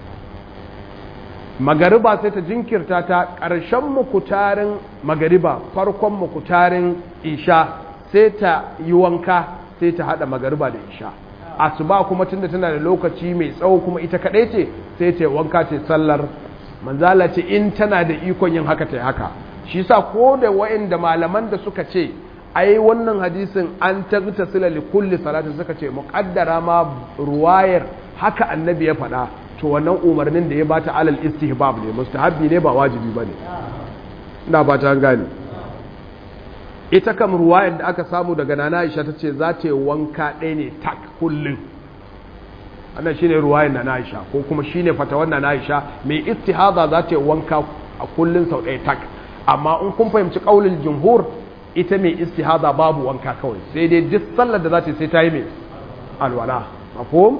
magariba sai ta jinkirta ta ƙarshen mukutarin magariba farkon mukutarin isha sai ta yi wanka sai ta haɗa magariba da isha asuba kuma tunda tana da lokaci mai tsawo kuma ita kaɗai ce sai ta yi wanka ce sallar manzala ce in tana da ikon yin haka ta yi haka shi sa ko da wa'inda malaman da suka ce ai wannan hadisin an tagta sila li kulli salatin suka ce muqaddara ma ruwayar haka annabi ya faɗa to wannan umarnin da ya bata alal istihbab ne mustahabbi ne ba wajibi bane ina ba ta gane ita kam ruwayar da aka samu daga nana Aisha tace za ta yi wanka ɗaya ne tak kullun wannan shine ruwayar nana Aisha ko kuma shine fatawar nana Aisha mai istihada za ta yi wanka a kullun sau ɗaya tak amma in kun fahimci kaulin jumhur ita mai istihada babu wanka kawai sai dai duk sallar da za ta yi sai ta yi mai alwala mafhum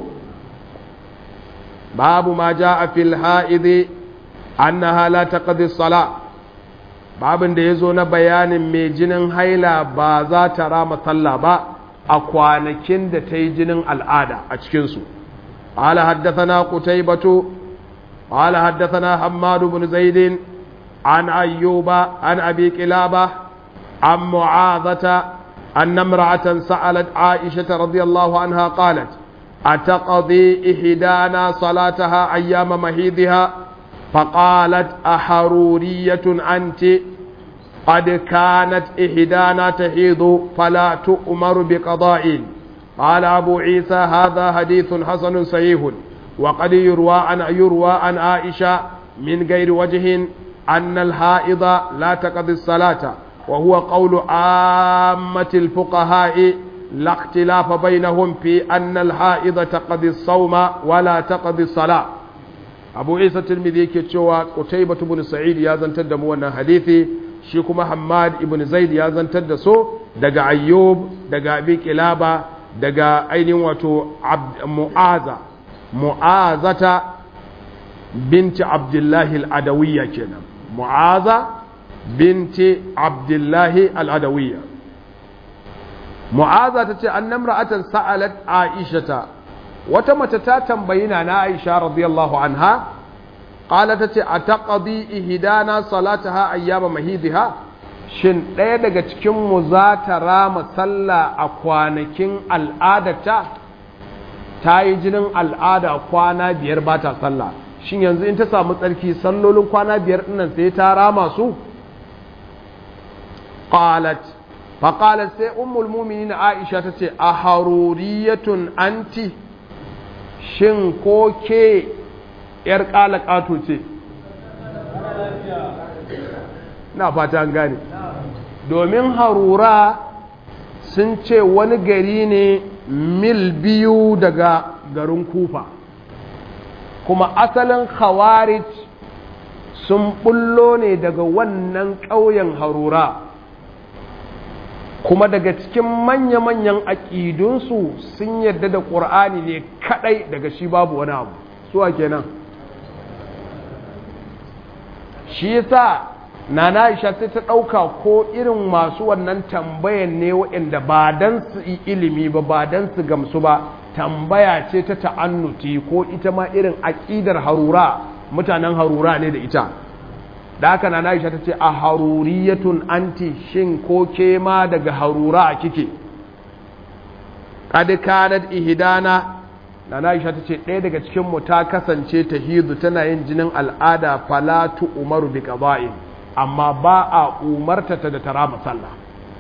باب ما جاء في الحائض أنها لا تقضي الصلاة babin da ya zo na bayanin mai jinin haila ba za ta rama sallah ba a kwanakin da ta yi jinin al'ada a cikinsu قال حدثنا قتيبة قال حدثنا حماد بن زيد عن أيوب عن أبي كلابة عن معاذة أن امرأة سألت عائشة رضي الله عنها قالت أتقضي إحدانا صلاتها أيام مهيدها فقالت أحرورية أنت قد كانت إحدانا تحيض فلا تؤمر بقضاء قال أبو عيسى هذا حديث حسن صحيح وقد يروى عن يروى عن عائشة من غير وجه أن الحائض لا تقضي الصلاة وهو قول عامة الفقهاء لا اختلاف بينهم في أن الحائض تقضي الصوم ولا تقضي الصلاة أبو عيسى الترمذي كتشوى قتيبة بن سعيد يا زنتد موانا حديثي شيكما حماد بن زيد يا زنتد سو دقا أيوب دقا أبي كلابة دقا أين واتو عبد معاذة معاذة بنت عبد الله العدوية كنا معاذة بنت عبد الله العدوية mu'aza ta ce an namra'atan sa'alat aishata wata mace ta tambayi na na aisha radiyallahu anha qala ta ce a taqdi ihdana salataha ayyama mahidiha shin ɗaya daga cikin mu za ta rama sallah a kwanakin al'adata ta yi jinin al'ada kwana biyar ba ta sallah shin yanzu in ta samu tsarki sallolin kwana biyar ɗinnan sai ta rama su qalat faƙalar sai ummul mumini na aisha ta ce a haruriyatun anti shin ko ke ‘yar ƙato ce na fata an gane domin harura sun ce wani gari ne mil biyu daga garin kufa kuma asalin khawarij sun bullo ne daga wannan ƙauyen harura kuma daga cikin manya-manyan aƙidunsu sun yarda da ƙur'ani ne kaɗai daga shi babu wani abu suwa kenan shi yasa nana Aisha sai ta ɗauka ko irin masu wannan tambayan ne waɗanda ba don su yi ilimi ba ba don su gamsu ba tambaya ce ta ta'annuti ko ita ma irin aƙidar harura mutanen harura ne da ita da haka na Aisha ta ce a haruriyatun anti shin ko ke ma daga harura a kike kad kanat ihdana na Aisha ta ce ɗaya daga cikin mu ta kasance ta hidu tana yin jinin al'ada falatu umaru bi qada'in amma ba a umarta ta da tara sallah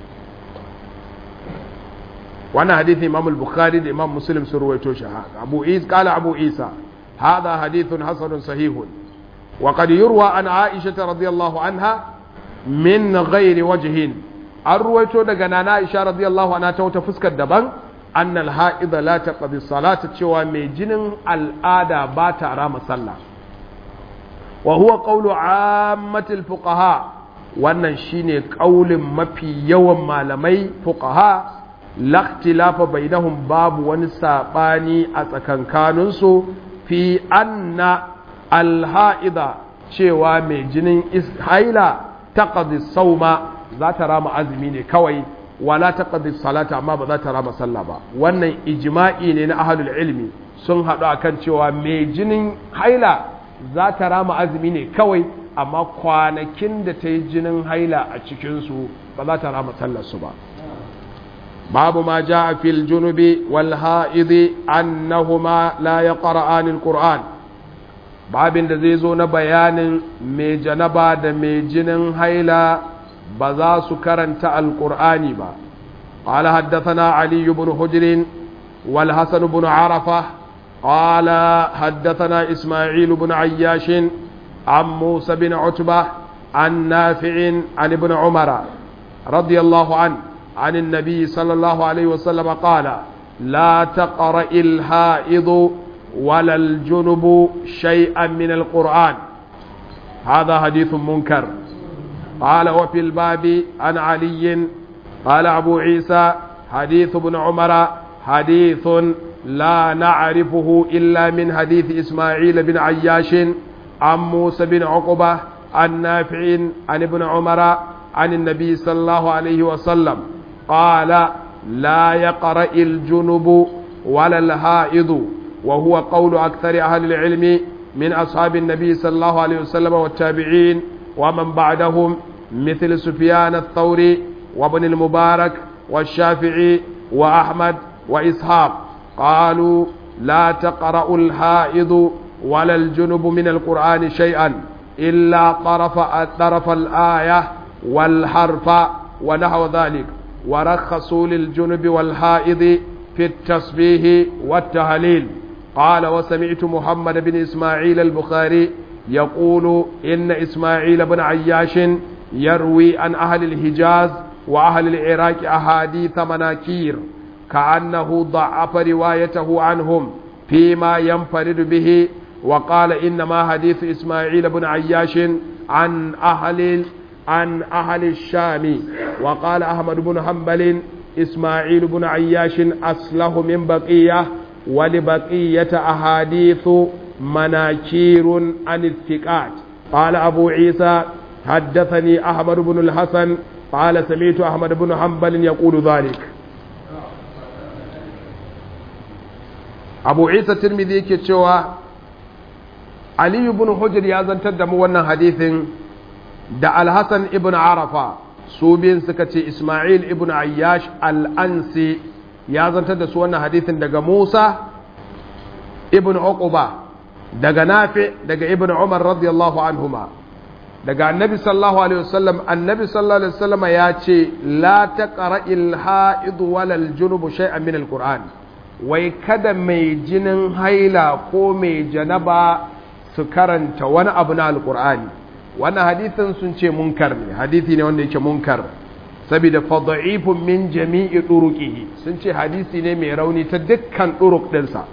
wannan hadithi imam al-bukhari da imam muslim sun ruwaito shi abu is qala abu isa hadha hadithun hasanun sahihun wa qad yurwa an aisha radiyallahu anha min ghairi wajhin an ruwaito daga nana aisha radiyallahu anha ta wata fuskar daban anna al-ha'id la taqdi salata cewa mai jinin al'ada ba ta rama sallah wa huwa qawlu ammatil fuqaha wannan shine kaulin mafi yawan malamai fuqaha lakhtilafa bainahum babu wani sabani a tsakankaninsu fi anna alha'ida cewa mai jinin haila taqdi sauma za ta rama azumi ne kawai wala taqdi salata amma ba za ta rama sallah ba wannan ijma'i ne na ahlul ilmi sun haɗu akan cewa mai jinin haila za ta rama azumi ne kawai amma kwanakin da ta yi jinin haila a cikinsu ba za ta rama sallarsu ba babu ma ja a fil junubi wal ha'idi annahuma la ya ƙara'an al-ƙur'an babin da zai zo na bayanin mai janaba da mai jinin haila ba za su karanta al-ƙur'ani ba قال حدثنا علي بن حجر والحسن بن عرفة قال حدثنا إسماعيل بن عياش عن موسى بن عتبة عن نافع عن ابن عمر رضي الله عنه عن النبي صلى الله عليه وسلم قال لا تقرأ الحائض ولا الجنب شيئا من القرآن هذا حديث منكر قال وفي الباب عن علي قال أبو عيسى حديث ابن عمر حديث لا نعرفه إلا من حديث إسماعيل بن عياش عن موسى بن عقبة عن نافع عن ابن عمر عن النبي صلى الله عليه وسلم قال لا يقرأ الجنب ولا الهائض وهو قول أكثر أهل العلم من أصحاب النبي صلى الله عليه وسلم والتابعين ومن بعدهم مثل سفيان الثوري وابن المبارك والشافعي وأحمد وإسحاق قالوا لا تقرأ الحائض ولا الجنب من القرآن شيئا إلا طرف طرف الآية والحرف ونحو ذلك ورخصوا للجنب والحائض في التسبيح والتهليل قال وسمعت محمد بن إسماعيل البخاري يقول إن إسماعيل بن عياش يروي عن أهل الحجاز وأهل العراق أحاديث مناكير كأنه ضعف روايته عنهم فيما ينفرد به وقال إنما حديث إسماعيل بن عياش عن أهل عن أهل الشام وقال أحمد بن حنبل إسماعيل بن عياش أصله من بقية ولبقية أحاديث مناكير عن الثقات قال أبو عيسى حدثني أحمد بن الحسن قال سمعت أحمد بن حنبل يقول ذلك abu isa tirmidhi yake cewa aliyu ibn hujr ya zantar da mu wannan hadithin da alhassan ibn arafa su biyun suka ce ismail ibn ayyash al'ansi ya zantar da su wannan hadithin daga musa ibn uquba daga nafi daga ibn umar radiyallahu anhuma daga annabi sallallahu alaihi wasallam annabi sallallahu alaihi wasallam ya ce la taqra'il ha'id walal junub shay'an min alquran wai kada mai jinin haila ko mai janaba su karanta wani abu na alkur'ani wannan hadithin sun ce munkar ne hadithi ne wanda yake munkar saboda fada'ifun min jami'i turuqihi sun ce hadisi ne mai rauni ta dukkan turuq dinsa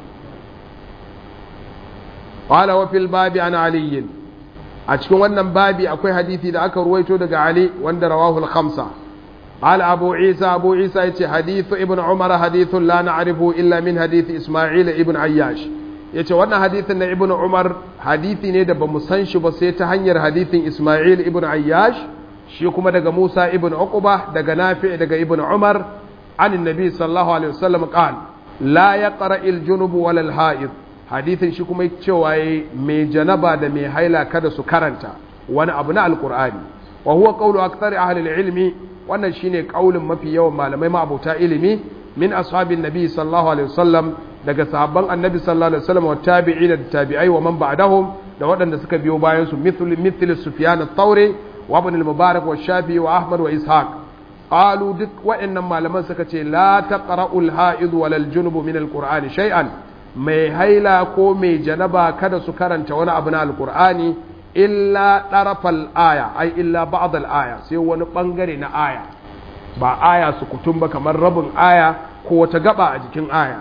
qala wa fil babi an ali a cikin wannan babi akwai hadisi da aka ruwaito daga ali wanda rawahu al-khamsa قال أبو عيسى أبو عيسى يتي حديث ابن عمر حديث لا نعرفه إلا من حديث إسماعيل ابن عياش yace wannan hadithin na ibnu umar hadithi ne da bamu san shi ba sai ta hanyar hadithin isma'il ibn ayyash shi kuma daga musa ibn uqba daga nafi daga ibn umar an annabi sallallahu alaihi wasallam qal la yaqra al junub wal al haid hadithin shi kuma cewa mai janaba da mai haila kada su karanta wani abu na alqur'ani wa huwa qawlu aktsari ahli ilmi wannan shine kaulin mafi yawan malamai ma'abuta ilimi min ashabin nabi sallallahu alaihi wasallam daga sahabban annabi sallallahu alaihi wasallam wa tabi'ina da tabi'ai wa man ba'dahum da waɗanda suka biyo bayan su mithlu mithlu sufyan at-tawri wa ibn al-mubarak wa shafi wa ahmad wa ishaq qalu duk waɗannan malaman suka ce la taqra'u al-ha'id wal al-junub min al-qur'ani shay'an mai haila ko mai janaba kada su karanta wani abu na al-qur'ani illa ɗarafal aya ai illa ba'dal aya sai wani ɓangare na aya ba aya su kutum ba kamar rabin aya ko wata gaba a jikin aya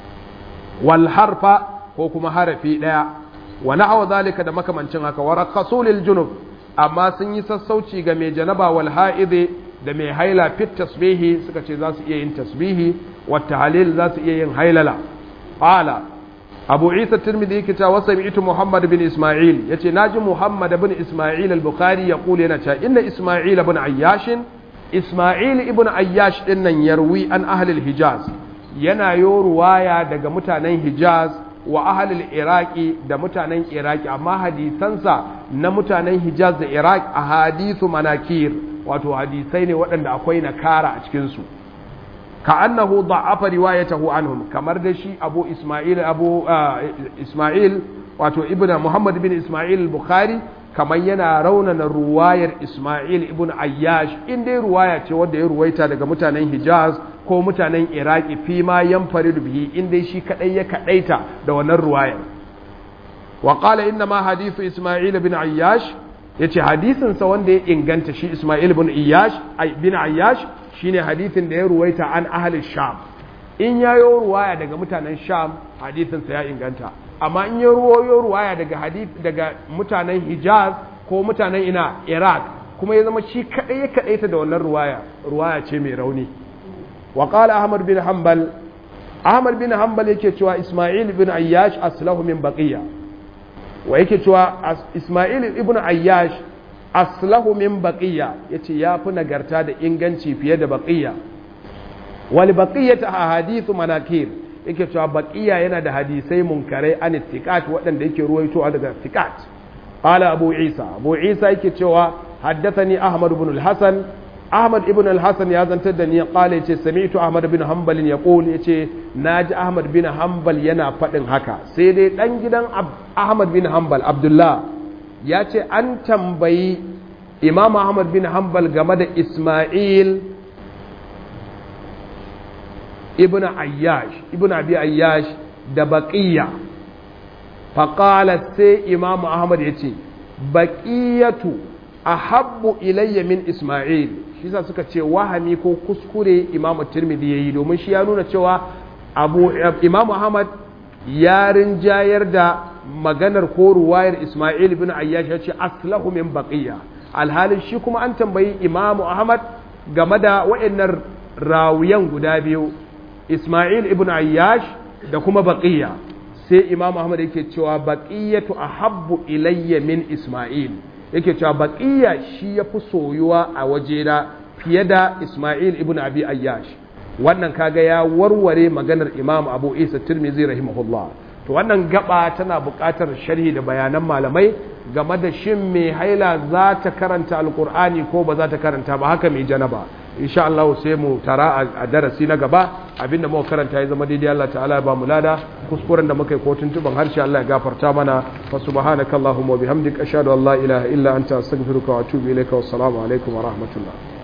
wal harfa ko kuma harafi ɗaya wa na'awa zalika da makamancin haka wa rakasulil junub amma sun yi sassauci ga mai janaba wal ha'ide da mai haila fit tasbihi suka ce za su iya yin tasbihi wa tahlil za su iya yin hailala qala abu isa tirmidhi yake cewa wasa mi'tu muhammad bin isma'il yace naji muhammad bin isma'il al-bukhari ya kula yana cewa inna isma'il ibn ayyash isma'il ibn ayyash din nan yarwi an ahli al-hijaz yana yo ruwaya daga mutanen hijaz wa ahli al-iraqi da mutanen iraqi amma hadisansa na mutanen hijaz da iraq a hadithu manakir wato hadisai ne waɗanda akwai nakara a cikin su كأنه ضعف روايته عنهم kamar da shi abu isma'il abu isma'il wato ibnu muhammad bin isma'il al-bukhari kamar yana raunana ruwayar isma'il ibn ayyash in dai ruwaya ce wanda ya ruwaita daga mutanen hijaz ko mutanen iraki fi ma yanfaridu bihi in dai shi kadai ya kadaita da wannan ruwayar wa qala inna ma hadithu isma'il ibn ayyash yace hadisin sa wanda ya inganta shi isma'il ibn ayyash bin ayyash shine hadithin da ya ruwaita an ahalin sham in ya yi ruwaya daga mutanen sham hadithinsa ya inganta amma in ya ruwayo ruwaya daga hadith daga mutanen hijaz ko mutanen ina iraq kuma ya zama shi kadai ya kadaita da wannan ruwaya ruwaya ce mai rauni wa qala ahmad bin hanbal ahmad bin hanbal yake cewa isma'il ibn ayyash aslahu min baqiya wa yake cewa isma'il ibn ayyash aslahu min baqiya yace yafi nagarta da inganci fiye da baqiya wal baqiyatu ahadithu manakir yake cewa baqiya yana da hadisai munkarai an ittiqat waɗanda yake ruwaitowa daga ittiqat qala abu isa abu isa yake cewa haddathani ahmad ibn al-hasan ahmad ibn al-hasan ya zantar da ni qala yace sami'tu ahmad ibn hanbal yaqul yace naji ahmad bin hanbal yana faɗin haka sai dai dan gidan ahmad bin hanbal abdullah ya ce an tambayi imam ahmad bin hanbal game da ismail ibn ayyash ibn abi ayyash da baqiya faƙala sai imam ahmad ya ce baƙiyatu a habbu ilayya min ismail shi sa suka ce wahami ko kuskure imam tirmidhi ya yi domin shi ya nuna cewa abu imam ahmad ya rinjayar da maganar ko ruwayar Ismail ibn Ayyash ya ce aslahu min baqiya alhalin shi kuma an tambayi Imam Ahmad game da waɗannan rawiyan guda biyu Ismail ibn Ayyash da kuma baqiya sai Imam Ahmad yake cewa baqiyatu ahabbu ilayya min Ismail yake cewa baqiya shi yafi soyuwa a wajena fiye da Ismail ibn Abi Ayyash wannan kaga ya warware maganar Imam Abu Isa Tirmidhi rahimahullah to wannan gaba tana buƙatar sharhi da bayanan malamai game da shin mai haila za ta karanta alkur'ani ko ba za ta karanta ba haka mai janaba insha Allah sai mu tara a darasi na gaba abinda muka karanta ya zama daidai Allah ta'ala ya ba mu lada kuskuren da muka yi ko tuntuban harshe Allah ya gafarta mana fa subhanakallahumma wa bihamdika ashhadu an la ilaha illa anta astaghfiruka wa atubu ilayka wassalamu alaikum wa rahmatullah